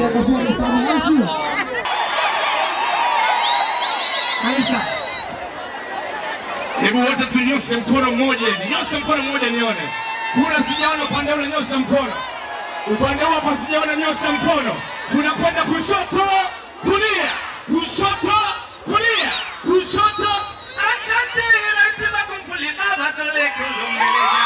kufua msamaha, au sio? Kanisa. Hebu wote tunyoshe mkono mmoja hivi, nyosha mkono mmoja nione. Kula sijaona upande ule, nyosha mkono. Upande huu hapa sijaona, nyosha mkono. Tunakwenda kushoto, kulia, kushoto, kulia, kushoto. Asante, nasema kumfuli baba tole kundumeleza.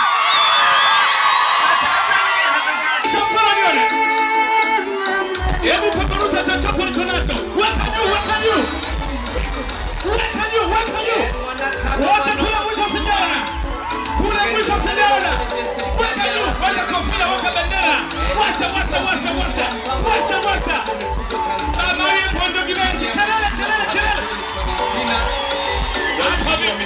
Shambani nione. Hebu peperusha chochote ulicho nacho. Weka juu, weka juu. Weka juu, weka juu. Wote kule mwisho sijaona. Kule mwisho sijaona. Weka juu, weka kofia, weka bendera. Washa, washa, washa, washa. Washa, washa. Samari pondo kibenzi. Kelele, kelele, kelele. Hapa mimi.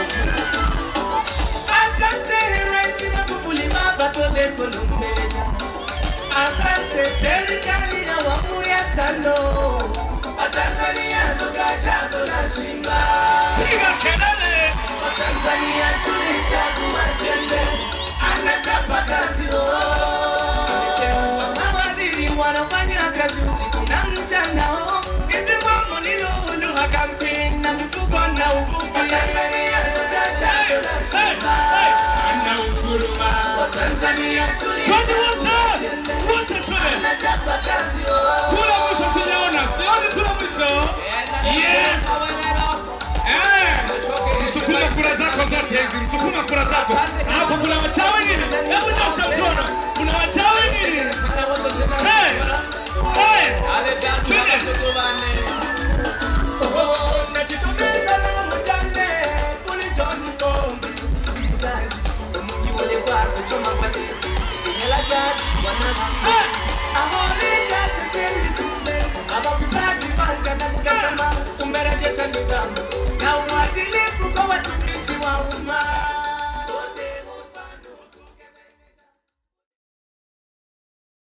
Asante Rais Magufuli baba tole kolombeleza. Asante serikali ya awamu ya tano. Watanzania tukachagua na shimba. Piga kelele. Watanzania tulichagua jembe. Anachapa kazi oh. Mawaziri wanafanya kazi usiku na mchana oh. Kisiwamo ni lulu makampeni na mifugo na uvuvi. Watanzania tukachagua na Hey, shimba. hey. Ana unguruma. Watanzania Twende tulichagua wote. Wote twende. Anachapa kazi oh. Kula mwisho sijaona. Sioni kula mwisho. Yes. Eh. Msukuma kura zako zote hizi, msukuma kura zako. Hapo kuna wachawi nini? Hebu nyosha mkono. Kuna wachawi nini? Hey! Hey! Twende. Umerejesha nidhamu na uadilifu kwa watumishi wa umma.